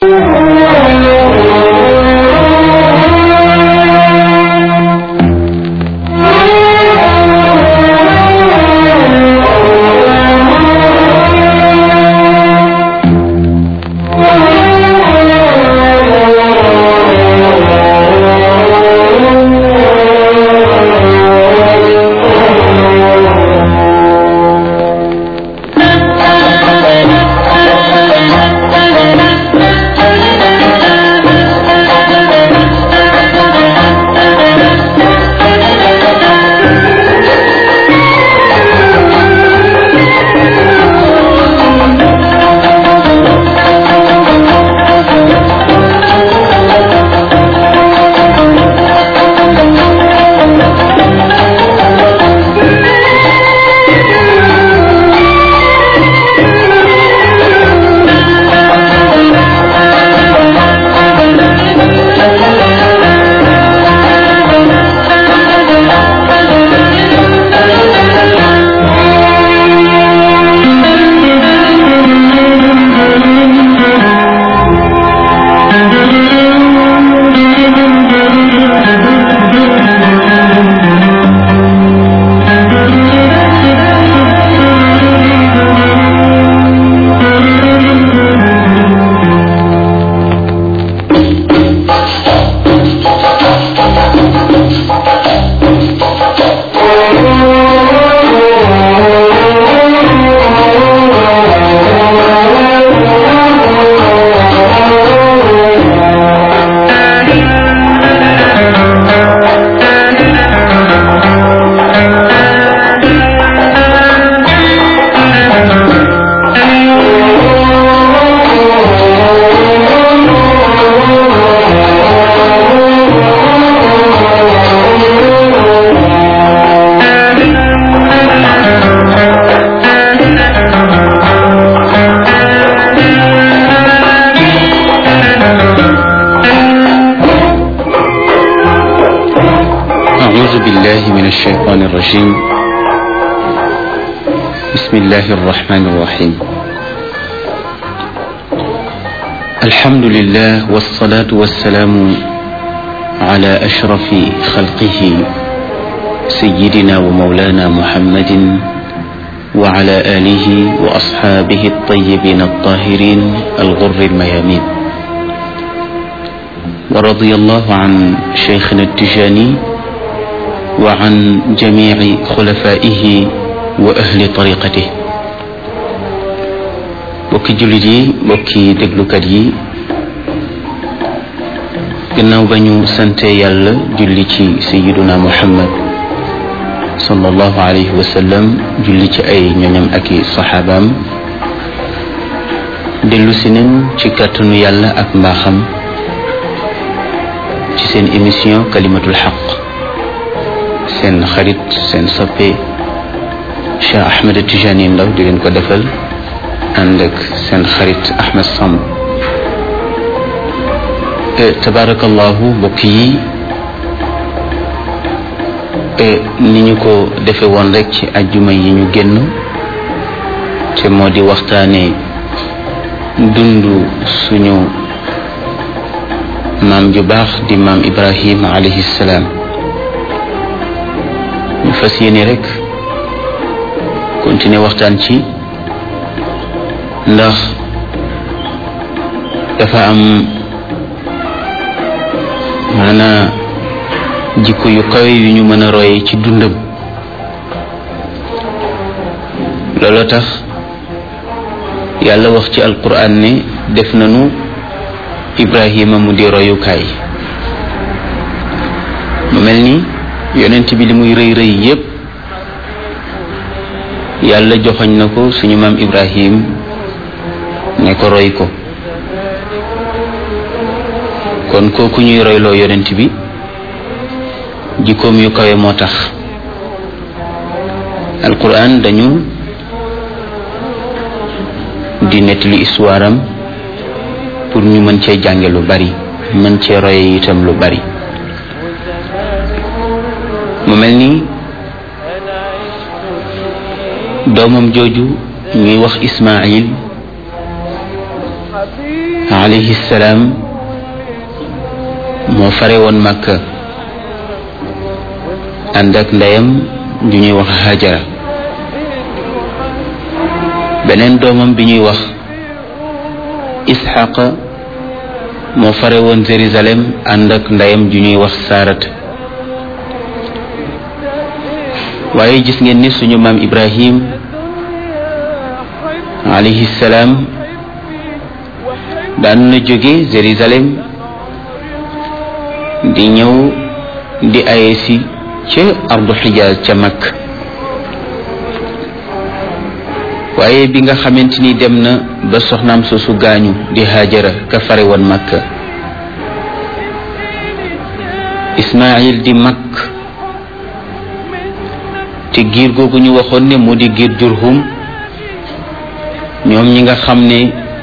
أعوذ بالله من الشيطان الرجيم بسم الله الرحمن الرحيم الحمد لله والصلاة والسلام على أشرف خلقه سيدنا ومولانا محمد وعلى آله وأصحابه الطيبين الطاهرين الغر الميامين ورضي الله عن شيخنا التجاني وعن جميع خلفائه وأهل طريقته bokki jullit yi bokki déglukat yi gannaaw ba ñu sante yàlla julli ci sayiduna muhammad sallallahu alayhi wa sallam julli ci ay ñoñam ak i saxaabaam dellu si nen ci kàttanu yàlla ak mbaaxam ci seen émission kalimatul xaq seen xarit seen soppe Cheikh Ahmed Tijani Ndaw di leen ko defal ànd ak seen xarit Ahmed Samb tabarakallahu mbokk yi ni ñu ko defe woon rek ci ajjuma yi ñu génn te moo di waxtaane dund suñu maam ju baax di maam Ibrahim alayhi salaam ñu fas yéene rek continuer waxtaan ci ndax dafa am maanaa jikko yu kawe yu ñu mën a roye ci dundam looloo tax yàlla wax ci alquran ne def nañu ibrahima mu di royukaay mu mel ni yonent bi li muy rëy rëy yépp yàlla joxoñ na ko suñu maam ibrahim ne ko roy ko kon kooku ñuy royloo yonent bi jikkoom yu kawe moo tax alquran dañu di nettali histoire am pour ñu mën cee jànge lu bari mën cee roye itam lu bari mu mel ni doomam jooju ñuy wax Ismaayil alayhi salaam moo fare woon Makka ànd ak ndeyam ju ñuy wax Hajara beneen doomam bi ñuy wax Isxaqa moo fare woon Jérusalem ànd ak ndeyam ju ñuy wax Saarat waaye gis ngeen ni suñu maam Ibrahim alayhi salaam daan na jóge Jérusalem di ñëw di aye si ca ardu xijaaz ca mag waaye bi nga xamante ni dem na ba soxnaam soosu gaañu di Haajara ka fare woon Makka Ismaayil di mag te giir googu ñu waxoon ne mu di giir Jurhum ñoom ñi nga xam ne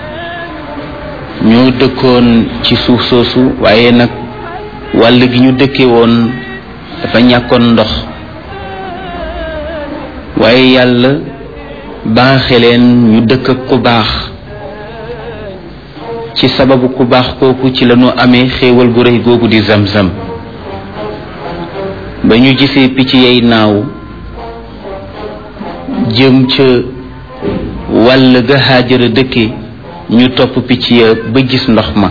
ñoo dëkkoon ci suuf soosu waaye nag wàll gi ñu dëkke woon dafa ñàkkoon ndox waaye yàlla baaxe leen ñu dëkk ak ku baax ci sababu ku baax kooku ci lañu amee xéewal gu rëy googu di zamzam ba ñu gisee picc yay naaw jëm ca wàll ga Haajara dëkke ñu topp picc ya ba gis ndox ma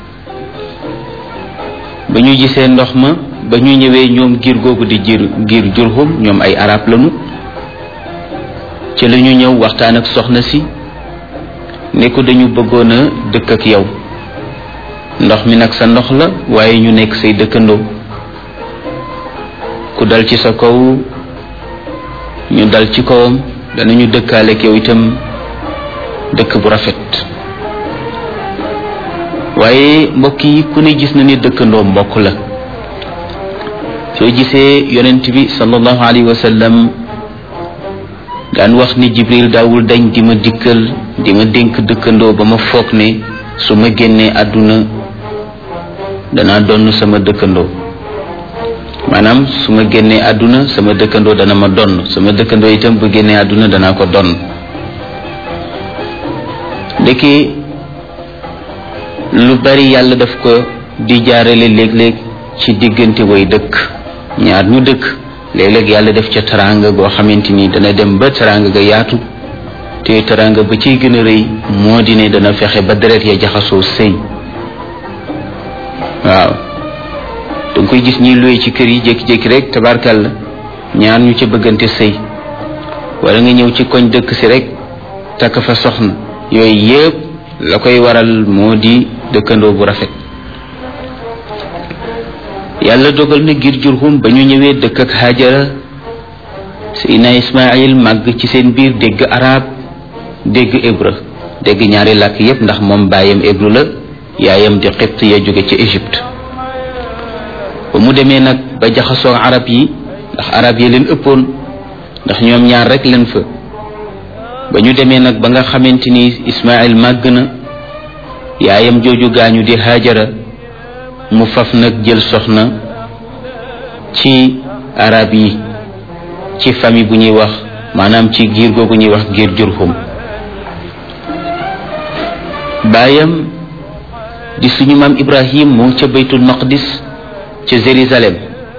ba ñu gisee ndox ma ba ñu ñëwee ñoom giir googu di giir giir Jurhum ñoom ay arab lañu ci la ñu ñëw waxtaan ak soxna si ne ko dañu bëggoon a dëkk ak yow ndox mi nag sa ndox la waaye ñu nekk say dëkkandoo ku dal ci sa kaw ñu dal ci kawam danañu dëkkaale ak yow itam dëkk bu rafet waaye mbokk yi ku ne gis na ni dëkkandoo mbokk la soo gisee yonent bi sallallahu alayhi wa sallam daan wax ni jibril daawul dañ di ma dikkal di ma dénk dëkkandoo ba ma foog ne su ma génnee àdduna danaa donn sama dëkkandoo maanaam su ma génnee àdduna sama dëkkandoo dana ma donn sama dëkkandoo itam bu génnee àdduna danaa ko donn ndeke lu bari yàlla daf ko di jaarale léeg-léeg ci diggante way dëkk ñaar ñu dëkk léeg-léeg yàlla def ca teraanga goo xamante ni dana dem ba teraanga ga yaatu te teraanga ba ciy gën a rëy moo di ne dana fexe ba deret ya jaxasoo sëy waaw danga koy gis ñiy luye ci kër yi jékki-jékki rek tabarkalla ñaar ñu ca bëggante sëy wala nga ñëw ci koñ dëkk si rek takk fa soxna yooyu yëpp la koy waral moo di dëkkandoo bu rafet yàlla dogal na ngir jurhum ba ñu ñëwee dëkk ak Hajara Seydina Ismaayil màgg ci seen biir dégg arab dégg hébreu dégg ñaari làkk yépp ndax moom baayam hébreu la yaayam di xibt ya jóge ci Égypte ba mu demee nag ba jaxasoo arab yi ndax arab yi leen ëppoon ndax ñoom ñaar rek leen fa ba ñu demee nag ba nga xamante ni Ismaayil màgg na yaayam jooju gaañu di Hajara mu faf nag jël soxna ci arab yi ci famille bu ñuy wax maanaam ci giir googu ñuy wax giir Jurhum baayam di suñu maam Ibrahim mu ca baytul maqdis ca Jérusalem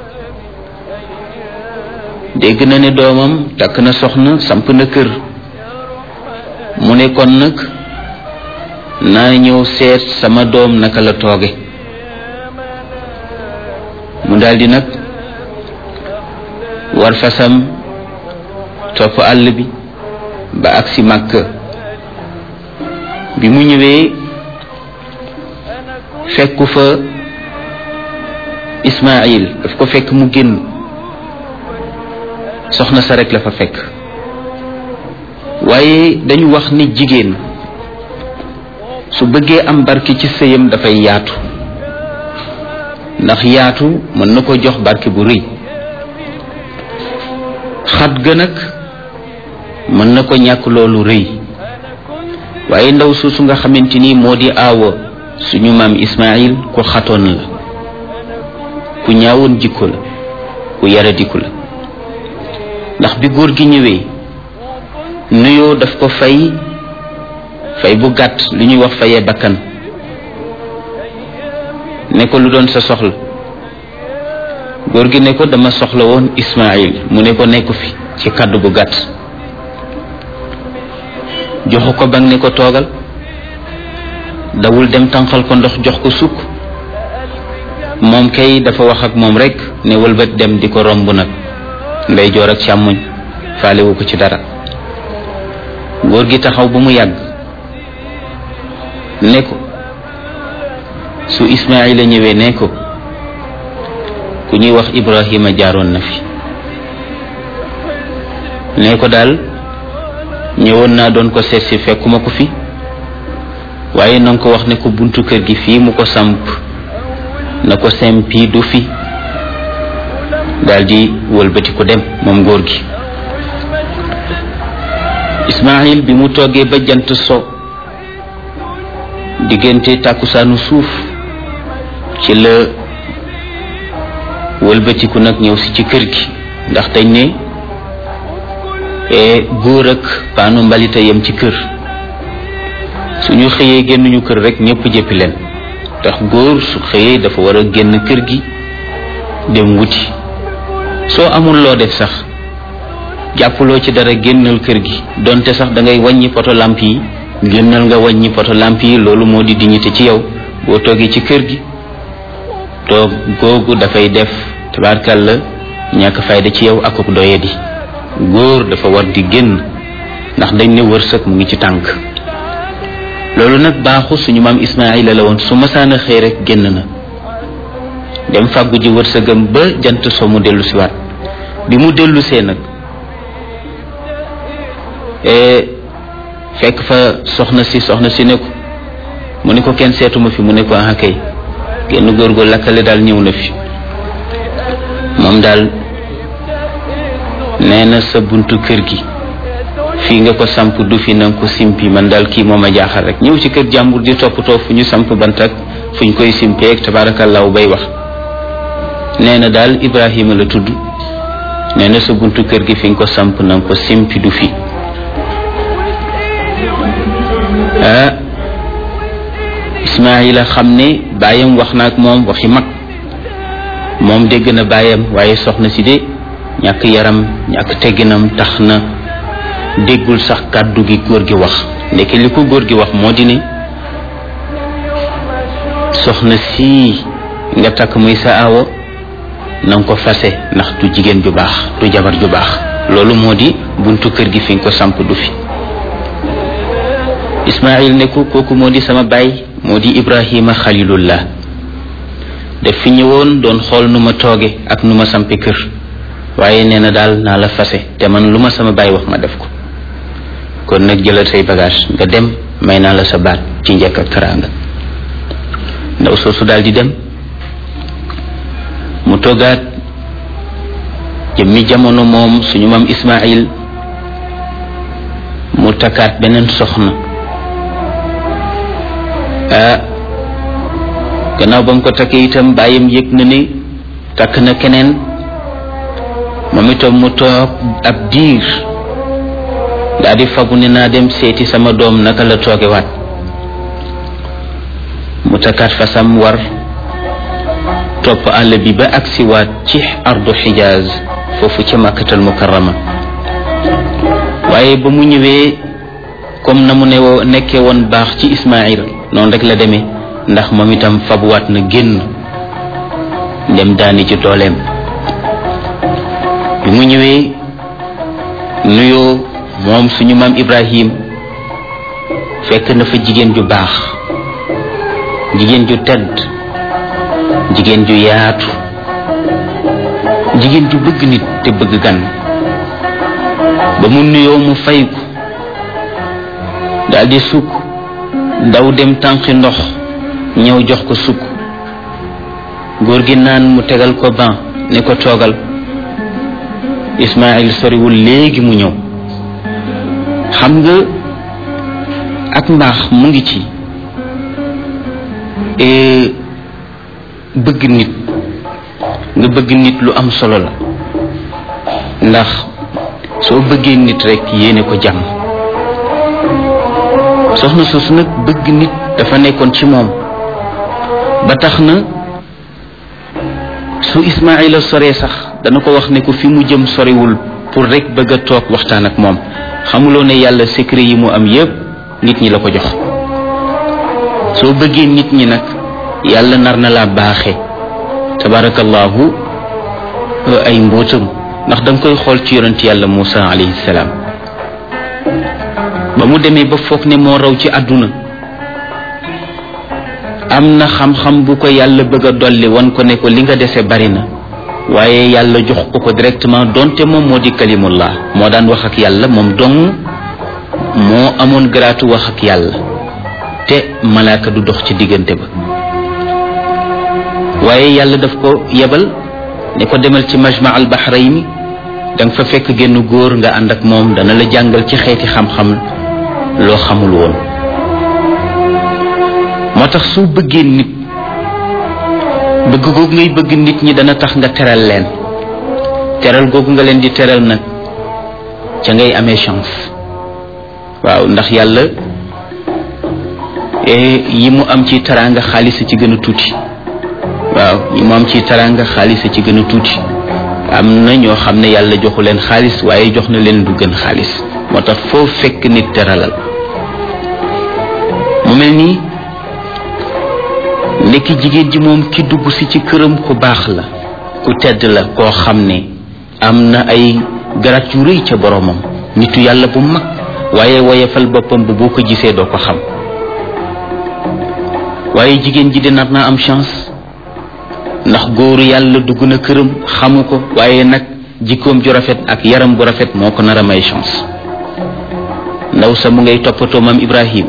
dégg na ne doomam takk na soxna samp na kër mu ne kon nag naa ñëw seet sama doom naka la tooge mu daldi nag war fasam topp àll bi ba agsi Makka bi mu ñëwee fekku fa Ismaayil daf ko fekk mu génn soxna sa rek la fa fekk waaye dañu wax ni jigéen su bëggee am barke ci sëyam dafay yaatu ndax yaatu mën na ko jox barke bu rëy xat ga nag mën na ko ñàkk loolu rëy waaye ndaw suusu nga xamante ni moo di aawa suñu maam Ismaayil ku xatoon la ku ñaawoon jikko la ku yaradiku la ndax bi góor gi ñëwee nuyoo daf ko fay fay bu gàtt li ñuy wax fayee bakkan ne ko lu doon sa soxla góor gi ne ko dama soxla woon Ismaïl mu ne ko nekku fi ci kàddu gu gàtt joxu ko bang ne ko toogal dawul dem tànqal ko ndox jox ko sukk moom kay dafa wax ak moom rek ne wëlbat dem di ko romb nag ndey joor ak càmmoñ faalewu ko ci dara góor gi taxaw ba mu yàgg ne ko su Ismaïla ñëwee ne ko ku ñuy wax Ibrahima jaaroon na fi ne ko daal ñëwoon naa doon ko seet si fekkuma ko fi waaye na nga ko wax ne ko buntu kër gi fii mu ko samp na ko sempi du fi daldi wëlbati ko dem moom góor gi Ismaïl bi mu toggee ba jant so diggante tàkkusaanu suuf ci la wëlbatiku nag ñëw si ci kër gi ndax dañ ne góor ak paanu mbalita yem ci kër suñu xëyee génnuñu kër rek ñëpp jëppi leen tax góor su xëyee dafa war a génn kër gi dem wuti soo amul loo def sax jàppaloo ci dara génnal kër gi donte sax da ngay wàññi poto lamp yi génnal nga wàññi poto lamp yi loolu moo di dignité ci yow boo toogee ci kër gi toog googu dafay def tabaarkàlla ñàkk fayda ci yow akuk doyadi góor dafa war di génn ndax dañ ne wërsëg mu ngi ci tànk loolu nag baaxu suñu maam Ismaayila la woon su masaana xëy rek génn na dem fàggu ji wërsëgam ba jant so mu dellu siwaat bi mu dellusee nag fekk fa soxna si soxna si ne ko mu ne ko kenn seetuma fi mu ne ko ah kay genn góor gu lakkale daal ñëw na fi moom daal nee na sa buntu kër gi fii nga ko samp du fi na nga ko simpi man daal kii moom a jaaxal rek ñëw ci kër jàmbur di toppatoo fu ñu samp bant ak fu ñu koy simpee ak tabaarakallaahu bay wax nee na daal Ibrahima la tudd nee na sa buntu kër gi fi nga ko samp na nga ko simpi du fi ah Ismaayila xam ne baayam wax na ak moom waxi mag moom dégg na baayam waaye soxna si de ñàkk yaram ñàkk tegginam tax na déggul sax kàddu gi góor gi wax ndeke li ko góor gi wax moo di ne soxna sii nga takk muy sa awo na nga ko fase ndax du jigéen ju baax du jabar ju baax loolu moo di buntu kër gi fi nga ko samp du fi Ismaayil ne ko kooku moo di sama baay moo di Ibrahima xalilullah daf fi ñëwoon doon xool nu ma tooge ak nu ma sampe kër waaye nee na daal naa la fase te man lu ma sama baay wax ma def ko kon nag jëlal say bagage nga dem may naa la sa baat ci njëkk ak teraanga ndaw soosu daal di dem mu toogaat jëmmi jamono moom suñu maam Ismaayil mu takkaat beneen soxna ah gannaaw ba mu ko takkee itam bàyyam yëg na ni takk na keneen moom itam mu toog ab diir daa di fabu ne naa dem seeti sama doom naka la toogewaat mu takkaat fasam war topp àll bi ba agsiwaat ci ardu xijaaz foofu ca màkkatal mukarrama waaye ba mu ñëwee comme na mu ne nekkee woon baax ci Ismaayil noonu rek la demee ndax moom itam fabuwaat na génn dem daani ci dooleem bi mu ñëwee nuyoo moom suñu maam Ibrahim fekk na fa jigéen ju baax jigéen ju tedd jigéen ju yaatu jigéen ju bëgg nit te bëgg gan ba mu nuyoo mu fay ko daldi sukk daw dem tànqi ndox ñëw jox ko sukk góor gi naan mu tegal ko ban ne ko toogal Ismaayil soriwul léegi mu ñëw xam nga ak mbaax mu ngi ci bëgg nit nga bëgg nit lu am solo la ndax soo bëggee nit rekk yéene ko jàmm soxna soosu nag bëgg nit dafa nekkoon ci moom ba tax na su Ismaila soree sax dana ko wax ne ko fi mu jëm soriwul pour rek bëgg a toog waxtaan ak moom xamuloo ne yàlla secret yi mu am yépp nit ñi la ko jox soo bëggee nit ñi nag yàlla nar na laa baaxe tabarakallahu ay mbóotam ndax da nga koy xool ci yonent yàlla Muusa alayhi salaam ba mu demee ba foog ne moo raw ci àdduna am na xam-xam bu ko yàlla bëgg a dolli wan ko ne ko li nga dese bari na waaye yàlla jox ko ko directement donte moom moo di kalimullah moo daan wax ak yàlla moom dong moo amoon garaatu wax ak yàlla te malaaka du dox ci diggante ba waaye yàlla daf ko yebal ne ko demal ci majma al bahrayni da nga fa fekk genn góor nga ànd ak moom dana la jàngal ci xeeti xam-xam loo xamul woon moo tax soo bëggee nit bëgg googu ngay bëgg nit ñi dana tax nga teral leen teral googu nga leen di teral nag ca ngay amee chance waaw ndax yàlla yi mu am ci taraanga xaalis ci gën a tuuti waaw yi mu am ci taraanga xaalis ci gën a tuuti am na ñoo xam ne yàlla joxu leen xaalis waaye jox na leen du gën xaalis moo tax foo fekk nit teralal mu mel nii nekki jigéen ji moom ki dugg si ci këram ku baax la ku tedd la koo xam ne am na ay garat yu rëy ca boromam nitu yàlla bu mag waaye woyefal boppam bu boo ko gisee doo ko xam waaye jigéen ji di nar naa am chance ndax góoru yàlla dugg na këram xamu ko waaye nag jikkoom ju rafet ak yaram bu rafet moo ko nar a may chance ndaw sa mu ngay toppatoo maam Ibrahim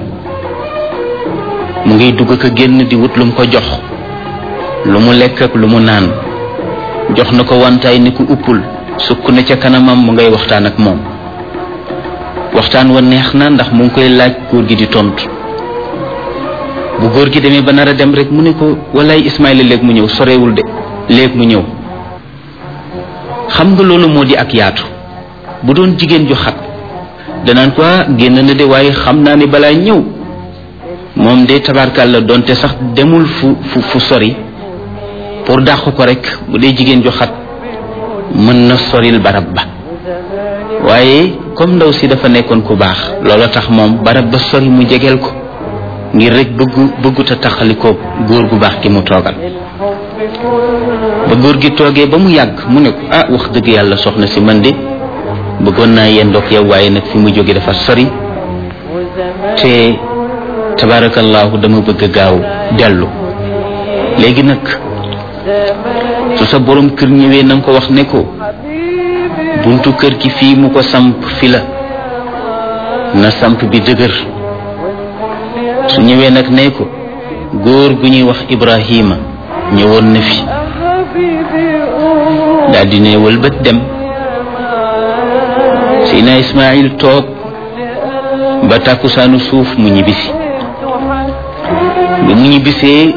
mu ngay dugg ko génn di wut lu mu ko jox lu mu lekk ak lu mu naan jox na ko wantaay ni ku uppul sukk na ca kanamam mu ngay waxtaan ak moom waxtaan wa neex na ndax mu ngi koy laaj góor gi di tontu bu góor gi demee ba nar a dem rek mu ne ko walaay Ismaïla léegi mu ñëw sorewul de léegi mu ñëw xam nga loolu moo di ak yaatu bu doon jigéen ju xat danaan ko génn na de waaye xam naa ne balaa ñëw moom de tabarkal la doonte sax demul fu fu fu sori pour dàq ko rek bu dee jigéen ju xat mën na soril barab ba waaye comme ndaw si dafa nekkoon ku baax loola tax moom barab ba sori mu jegeel ko ngir rek bëggu bëgguta taxalikoo góor gu baax gi mu toogal ba góor gi toogee ba mu yàgg mu ne ko ah wax dëgg yàlla soxna si man de bëggoon naa yendoog yow waaye nag fi mu jóge dafa sori te tabarakallahu dama bëgg gaaw dellu léegi nag su sa borom kër ñëwee na nga ko wax ne ko buntu kër gi fii mu ko samp fi la na samp bi dëgër su ñëwee nag ne ko góor gu ñuy wax Ibrahima ñëwoon na fi daal di ne wëlbët dem Sina Ismaïl toog ba tàkkusaanu suuf mu ñibbisi bi mu ñibbisee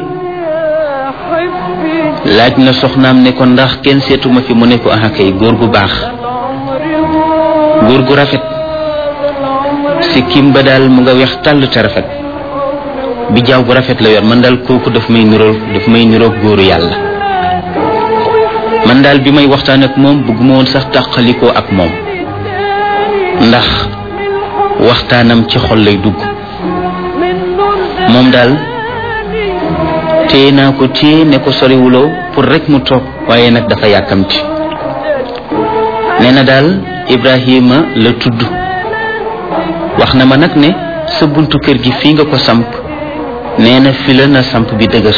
laaj na soxnaam ne ko ndax kenn seetuma fi mu ne ko ah kay góor gu baax góor gu rafet sikkim ba daal mu nga weex tàll te rafet bi jaaw bu rafet la yor man daal kooku daf may nirool daf may niroog góoru yàlla man daal bi may waxtaan ak moom bëgguma woon sax tàqalikoo ak moom ndax waxtaanam ci xol lay dugg moom daal téye naa ko téye ne ko soriwuloo pour rek mu toog waaye nag dafa yàkkamti nee na daal Ibrahima la tudd wax na ma nag ne sa buntu kër gi fii nga ko samp nee na fi la na samp bi dëgër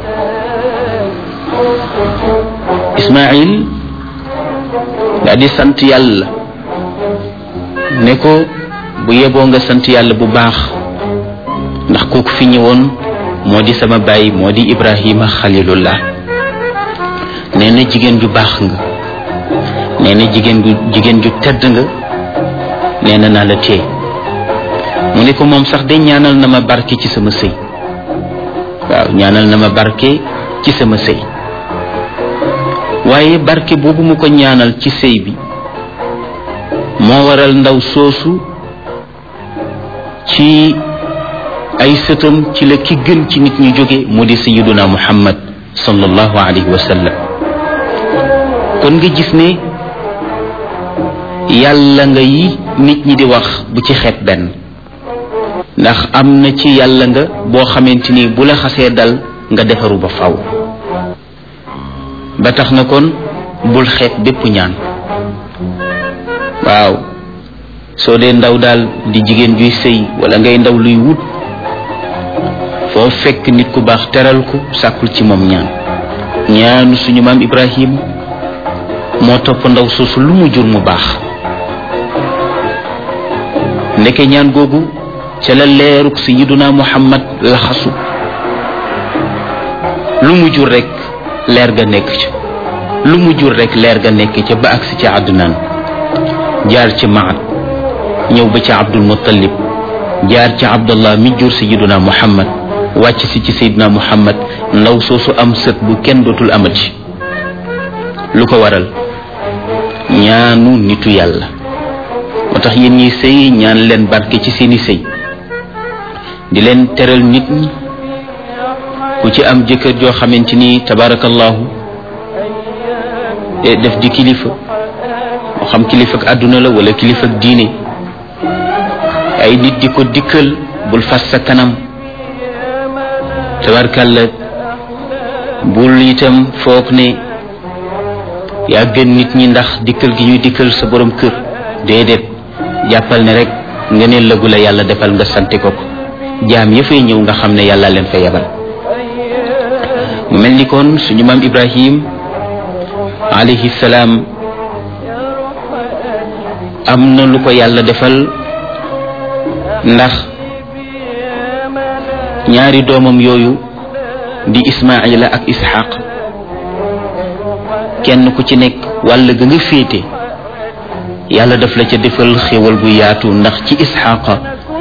Ismaïl daa di sant yàlla ne ko bu yeboo nga sant yàlla bu baax ndax kooku fi ñëwoon moo di sama baay moo di Ibrahima xalilullah nee na jigéen ju baax nga nee na jigéen ju jigéen ju tedd nga nee na naa la tee mu ne ko moom sax de ñaanal na ma barke ci sama sëy waaw ñaanal na ma barke ci sama sëy waaye barke boobu mu ko ñaanal ci sëy bi moo waral ndaw soosu ci ay sëtam ci la ki gën ci nit ñu jóge mu di sayyiduna muhammad sallallahu alayhi wa sallam kon nga gis ne yàlla nga yi nit ñi di wax bu ci xeet benn ndax am na ci yàlla nga boo xamante ni bu la xasee dal nga defaru ba faw ba tax na kon bul xeet bépp ñaan waaw soo dee ndaw daal di jigéen juy sëy wala ngay ndaw luy wut foo fekk nit ku baax teral ko sàkkul ci moom ñaan ñaanu suñu maam Ibrahim moo topp ndaw soosu lu mu jur mu baax ndeke ñaan googu ca la leeruk sayyiduna Muhammad laxasu lu mu jur rek leer ga nekk ca lu mu jur rek leer ga nekk ca ba agsi ca àddunaan jaar ci Maad ñëw ba ca Abdul Muttalib jaar ci Abdallah mi jur sayyiduna Muhammad wàcc si ci sayyiduna Muhammad ndaw soosu am sët bu kenn dootul amati lu ko waral ñaanu nitu yàlla moo tax yéen ñi sëy ñaan leen barke ci seeni sëy di leen teral nit ñi ku ci am jëkkër joo xamante ni tabarakallahu def di kilifa moo xam kilifa ak àdduna la wala kilifa ak diine ay nit di ko dikkal bul fas sa kanam tabarkalla bul itam foog ne yaa gën nit ñi ndax dikkal gi ñuy dikkal sa borom kër déedéet jàppal ne rek nga ne lëgu la yàlla defal nga sante ko ko jaam ya fay ñëw nga xam ne yàlla leen fa yebal mu mel ni kon suñu maam Ibrahim alayhi salaam am na lu ko yàlla defal ndax ñaari doomam yooyu di Ismaila ak Ishaq kenn ku ci nekk wàll ga nga féete yàlla daf la ca defal xéwal gu yaatu ndax ci Isxaqa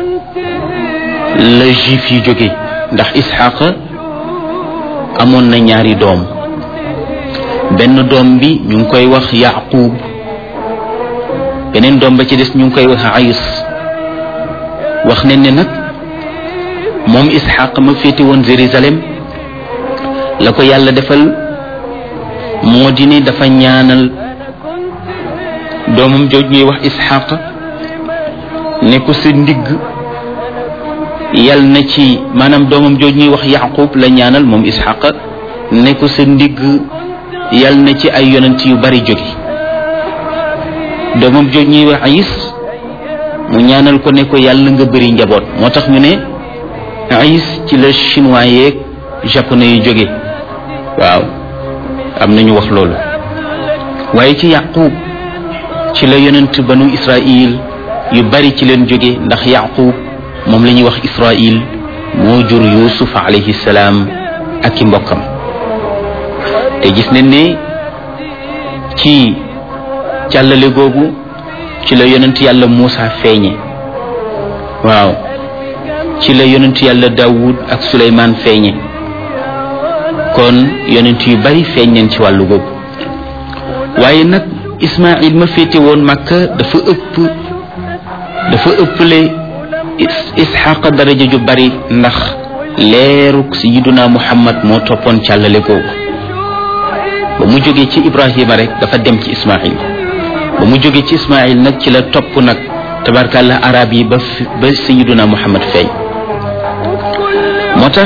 la juif yi jóge ndax Isxaqa amoon na ñaari doom benn doom bi ñu ngi koy wax Yaqub beneen doom ba ci des ñu ngi koy wax Ayis wax ne ne nag moom Isxaq ma féete woon Jérusalem la ko yàlla defal moo di ne dafa ñaanal doomam jooj ñuy wax Isxaq ne ko sa ndigg yal na ci maanaam doomam jooj ñuy wax Yaqub la ñaanal moom Isxaq ne ko sa ndigg yal na ci ay yonent yu bari jóge doomam jooj ñuy wax Ayis mu ñaanal ko ne ko yàlla nga bëri njaboot moo tax ñu ne Ayis ci la chinois yeeg japonais yu jóge waaw am nañu wax loolu waaye ci Yaqub ci la yonent banu Israil yu bari ci leen jóge ndax Yaqub moom la ñuy wax Israil moo jur Yuusuf alayhi salaam ak i mbokkam te gis nañ ne ci càllale googu ci la yonent yàlla Muusa feeñe waaw ci la yonent yàlla Daawud ak Suleymaan feeñe kon yonent yu bari feeñ nañ ci wàllu googu waaye nag Ismaïl ma féete woon Makka dafa ëpp dafa ëpple Isxaqa daraja ju bari ndax leeruk sayyiduna Muhammad moo toppoon càllale googu ba mu jógee ci Ibrahima rek dafa dem ci Ismaïl ba mu jógee ci Ismaïl nag ci la topp nag tabarkàlla arab yi ba ba sayyiduna Muhammad feeñ moo tax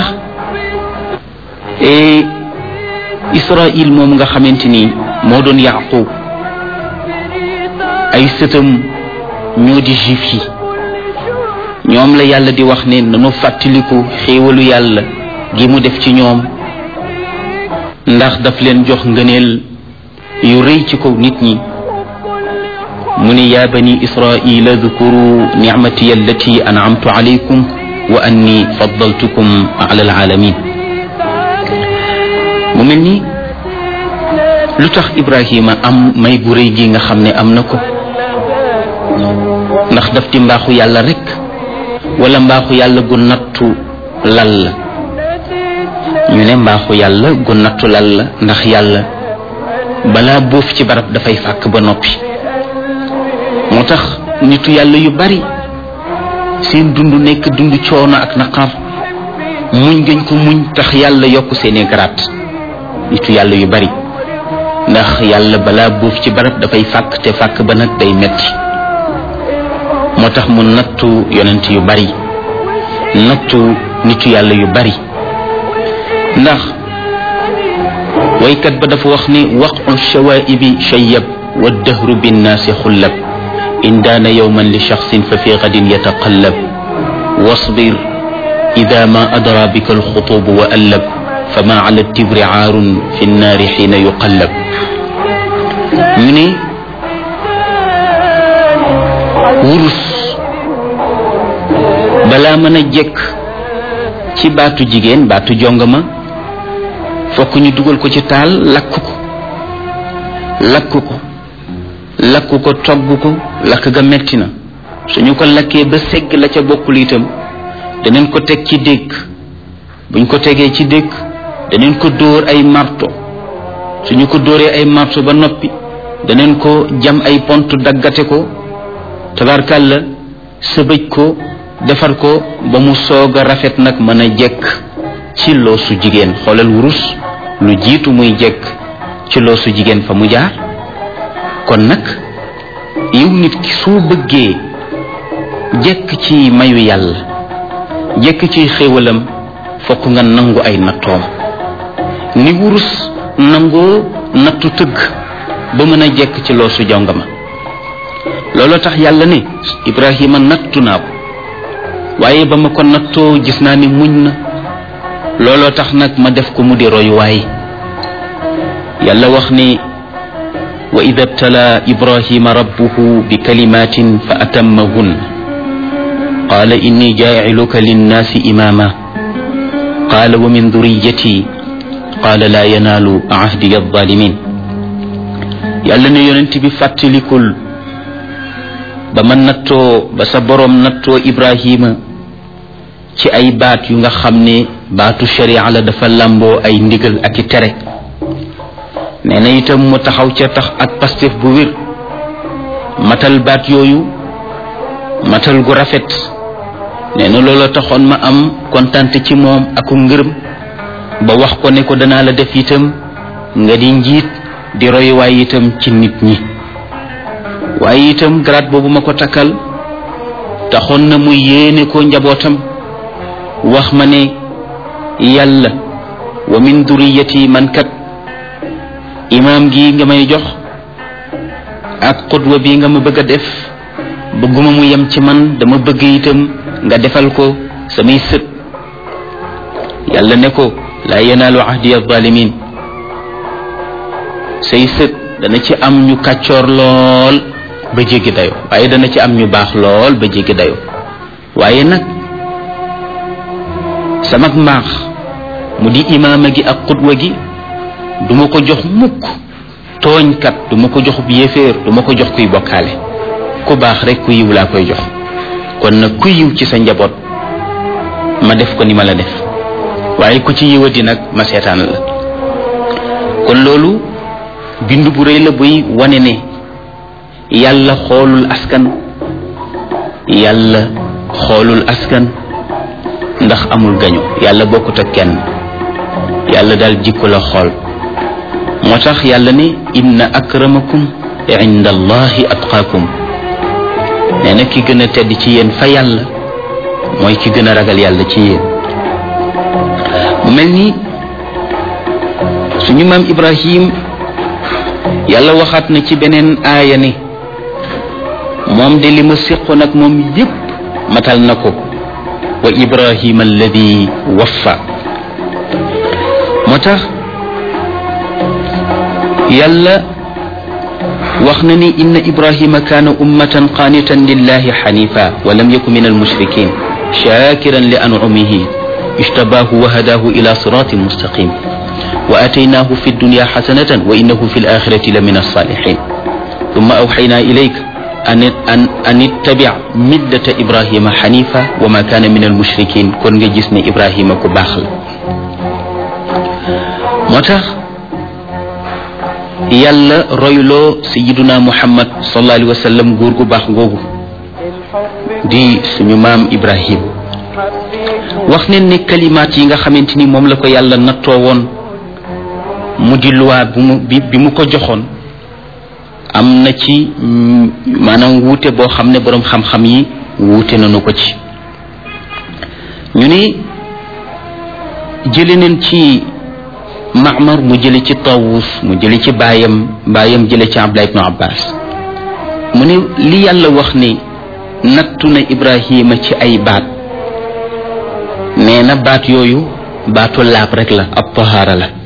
Israil moom nga xamante ni moo doon Yaqub ay sëtam ñoo di juif yi ñoom la yàlla di wax ne nanu fàttaliku xéewalu yàlla gi mu def ci ñoom ndax daf leen jox ngëneel yu rëy ci kaw nit ñi mu ne yaa bani israila dhkuru nicmati allati an'amtu alaykum wa anni faddaltukum ala alalamin mu mel ni lu tax Ibrahima am may gu rëy gi nga xam ne am na ko ndax daf di mbaaxu yàlla rek wala mbaaxu yàlla gu nattu lal la ñu ne mbaaxu yàlla gu nattu lal la ndax yàlla balaa boof ci barab dafay fàkk ba noppi moo tax nitu yàlla yu bari seen dund nekk dund coono ak naqar muñ gañ ko muñ tax yàlla yokk seeni garaat nitu yàlla yu bari ndax yàlla balaa buuf ci barab dafay fàkk te fàkk ba nag day metti moo tax mu nattu yonent yu bari nattu nitu yàlla yu bari ndax waykat ba dafa wax ni waqu shawaibi shayyab wa dahru binnaasi xullab in daana yowman li shaxsin fa fi gadin yataqallab wasbir ida ma adra bika alxutubu wa allab fama ala tibri aarun fi nnaari xiina yuqallab ñu ne wurus balaa mën a jekk ci baatu jigéen baatu jongama fokk ñu dugal ko ci taal lakk ko lakk ko lakk ko togg ko lakk ga metti na suñu ko lakkee ba segg la ca bokkul itam daneen ko teg ci dégg buñ ko tegee ci dégg daneen ko dóor ay marto suñu ko dóoree ay marto ba noppi daneen ko jam ay pont daggate ko tabarkàlla sëbëj ko defar ko ba mu soog a rafet nag mën a jekk ci loosu jigéen xoolal wurus lu jiitu muy jekk ci loosu jigéen fa mu jaar kon nag yow nit ki soo bëggee jekk ci mayu yàlla jekk ci xéewalam fokk nga nangu ay nattoom ni wurus nangoo nattu tëgg ba mën a jekk ci loosu jongama looloo tax yàlla ne Ibrahima nattu naa ko waaye ba ma ko nattoo gis naa ni muñ na looloo tax nag ma def ko mu di royuwaay yàlla wax ni wa ida btala ibrahima rabbuhu bi kalimatin fa atammahun qaala inni jaaciluka linnaasi imaama qaala wa min duriyati qaala laa yanaalu ahdiya alzalimin yàlla ne yonent bi fàttalikul ba ma nattoo ba sa boroom nattoo ibrahima ci ay baat yu nga xam ne baatu sharia la dafa làmboo ay ndigal ak i tere nee na itam mu taxaw ca tax ak pastef bu wér matal baat yooyu matal gu rafet nee na loolu taxoon ma am kontante ci moom aku ngërëm ba wax ko ne ko danaa la def itam nga di njiit di royuwaay itam ci nit ñi waaye itam grade boobu ma ko takkal taxoon na mu yéene ko njabootam wax ma ne yàlla wa min duriyati man kat imaam gi nga may jox ak xutwa bi nga ma bëgg a def bëgguma mu yem ci man dama bëgg itam nga defal ko samay sët yàlla ne ko laa yanaalu ahdi alzalimin say sët dana ci am ñu kàccoor lool ba jéggi dayo waaye dana ci am ñu baax lool ba jéggi dayo waaye nag sama mbaax mu di imaama gi ak xutwa gi duma ko jox mukk tooñkat duma ko jox yéeféer duma ko jox kuy bokkaale ku baax rek ku yiw laa koy jox kon nag ku yiw ci sa njaboot ma def ko ni ma la def waaye ku ci yiwati nag ma seetaan la kon loolu bind bu rëy la buy wane ne yàlla xoolul askan yàlla xoolul askan ndax amul gañu yàlla bokkut ak kenn yàlla daal jikko la xool moo tax yàlla ne inna akramakum inda allahi atqaakum nee na ki gën a tedd ci yéen fa yàlla mooy ki gën a ragal yàlla ci yéen mu mel ni suñu maam ibrahim yàlla waxaat na ci beneen aaya ne moom de li ma séqoon ak moom yépp matal na ko wa ibrahima alladi waffa moo tax yàlla wax na ni inna ibrahima kaana ummatan qaanitan lillahi xanifa wa lam yaku min almushrikin shakiran li ancumihi ijtabaahu wa hadaahu ila siratin mustaqim wa ataynaahu fi dunya xasanatan wa innahu fi alaxirati la min alsalihin ثم أوحينا إليك أن أن أن اتبع ملة إبراهيم حنيفا وما كان من المشركين كون جسني إبراهيم كباخل موتاخ يالا رويلو سيدنا محمد صلى الله عليه وسلم غور gu bax gogu di suñu maam Ibrahim wax ne ne kalimaat yi nga xamante ni moom la ko yàlla nattoo woon mu di loi bu mu bi bi mu ko joxoon am na ci maanaam wuute boo xam ne boroom xam-xam yi wuute nañu ko ci ñu ni jële neen ci Maamar mu jële ci Tawus mu jële ci baayam baayam jële ci Abdullah ibnu Abbas mu ne li yàlla wax ni nattu na Ibrahima ci ay baat nee na baat yooyu baatu laab rek la ab tahaara la